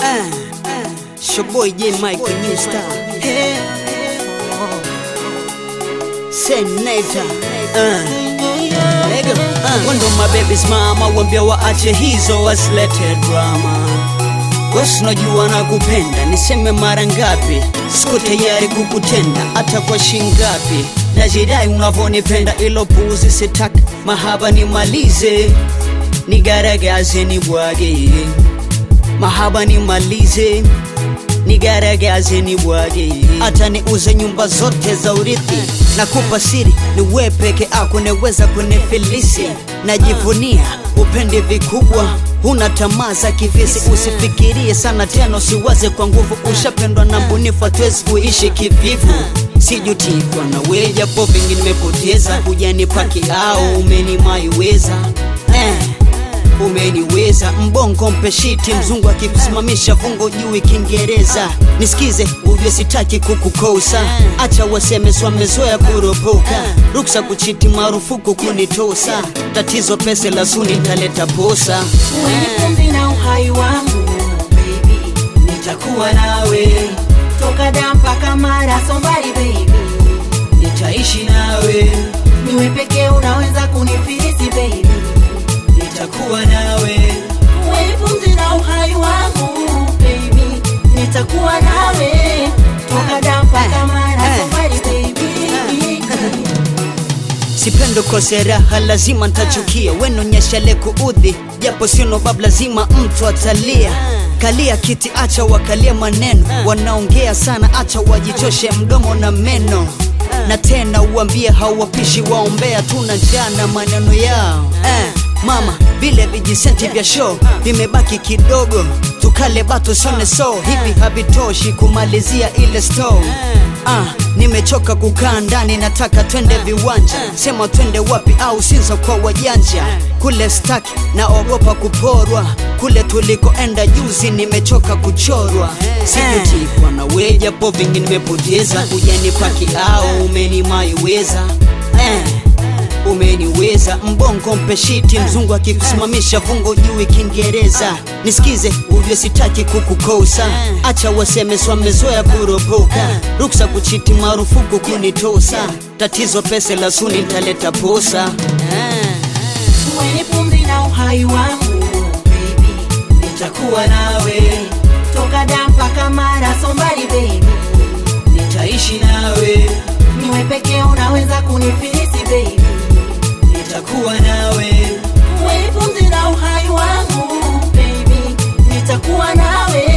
Uh, it's your boy J Mike, the new star. Hey. Senator. Uh. Lego. Uh. Wando my baby's mama, wambia waache hizo wasilete drama. Wesi unajua nakupenda, niseme mara ngapi? Siko tayari kukutenda hata kwa shingapi. Najidai unavyonipenda, ilo puzi sitaki. Mahaba nimalize, nigaragaze nibwage. Mahaba nimalize, nigaragaze nibwage. Hata niuze nyumba zote za urithi, nakupa siri, ni wewe peke yako unaweza kunifilisi. Najivunia upende vikubwa huna tamaa za kivisi, usifikirie sana tena, usiwaze kwa nguvu. Ushapendwa na mbunifu, hatuwezi kuishi kivivu. Sijutikwa na wewe, japo vingi nimepoteza, hujanipaki au umenimaiweza eh umeniweza mbongo mpeshiti mzungu akikusimamisha vungo juu Kiingereza nisikize ujue sitaki kukukosa acha waseme swamezoea kuropoka ruksa kuchiti marufuku kunitosa tatizo pese la suni taleta posa Mwenye pumzi na uhai wangu baby, nitakuwa nawe toka da mpaka mara sombari baby, nitaishi nawe niwe pekee unaweza kunifilisi baby, nitakuwa nawe mwenye pumzi na uhai wangu baby, nitakuwa nawe toka da mpaka mara sombari baby. Sipendo kose raha, lazima ntachukia. Wenonyeshale kuudhi, japo sino bab, lazima mtu atalia. Kalia kiti, acha wakalia maneno, wanaongea sana, acha wajichoshe mdomo na meno. Na tena uambie hawapishi, waombea tuna njaa na maneno yao eh. Mama, vile vijisenti vya show vimebaki kidogo, tukale bato sone so hivi havitoshi kumalizia ile store. Ah, nimechoka kukaa ndani, nataka twende viwanja. Sema twende wapi au Sinza kwa wajanja. Kule staki naogopa kuporwa, kule tulikoenda juzi nimechoka kuchorwa. Sijutikwa na wewe, japo vingi nimepoteza, hujanipaki au umenimaiweza eh umeniweza mbongo mpeshiti mzungu akikusimamisha vungo juu Kiingereza nisikize ujue sitaki kukukosa acha waseme swamezoea kuropoka ruksa kuchiti marufuku kunitosa tatizo pese la suni taleta posa mwenye pumzi na uhai wangu baby, nitakuwa nawe toka da mpaka mara sombari baby, nitaishi nawe niwe pekee unaweza kunifilisi baby, nitakuwa nawe mwenye pumzi na uhai wangu baby, nitakuwa nawe